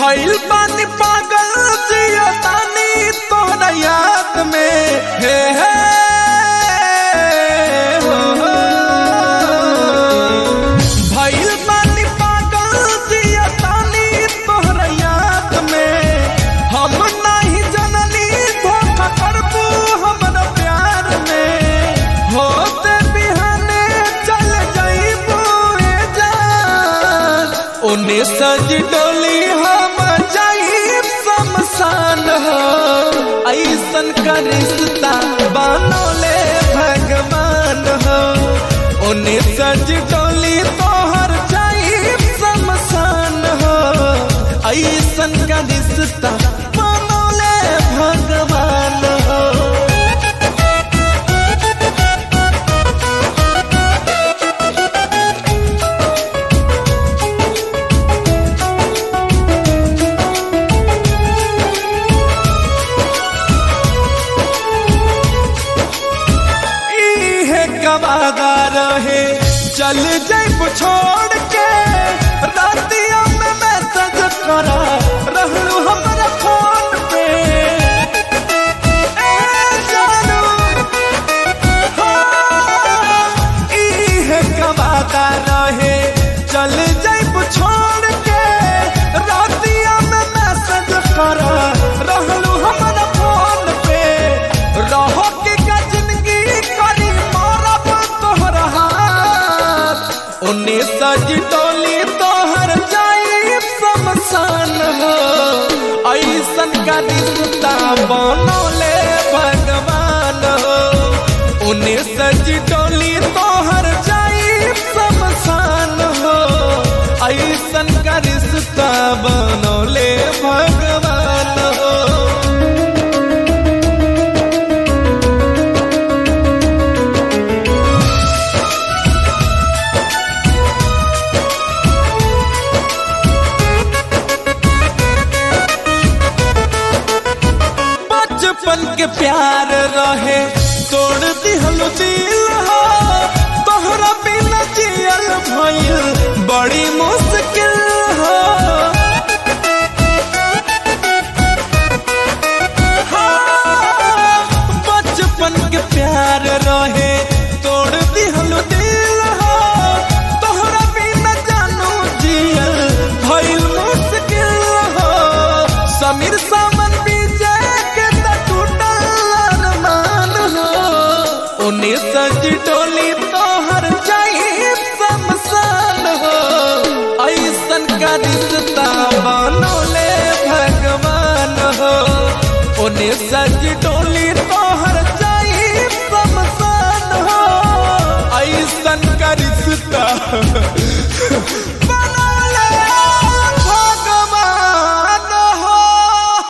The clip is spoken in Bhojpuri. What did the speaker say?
भइल बानी पागल जिया तानी तोहरा याद में हे हे हो, हो। भइल बानी पागल जिया तानी तोहरा याद में हम नहीं जननी धोखा करबू हमरा प्यार में होते बिहाने चल जाइबू ए जान ओने सज डोली हम जाइब शमशान हो ऐसन का रिश्ता बनोले भगवान हो ओने सज डोली तोहर जाइब शमशान हो ऐसन का रिश्ता बनोले भगवान हो इहे कवादा रहे चल जाइब छोड़ के रातिया में मैसेज करा रहलू हमरा फोन पे ए जानू हाँ, इहे कवादा रहे चल जाइब छोड़ के रातिया में मैसेज करा रहलू हमरा फोन पे रहो के का जिंदगी करी मारब तोहर हाथ उन्नी सज टोली तोहर जाई शमशान हो ऐसन का रिश्ता बनौले भगवान हो उन्नी सज टोली तोहर जाई शमशान हो ऐसन का रिश्ता बनौले भगवान हो बचपन के प्यार रहे तोड़ दिहल दिल हो तोहरा बिना जियल भइल बड़ी मुश्किल हो हाँ, बचपन के प्यार रहे तोड़ दिहल दिल हो तोहरा बिना जानू जियल भइल मुश्किल हो समीर सावन विजय के त टूटल अरमान हो उन्हें सज टोली तोहर जाई शमशान हो ऐसन का रिश्ता बनोले भगवान हो उन्हें सज टोली तोहर जाई शमशान हो ऐसन का रिश्ता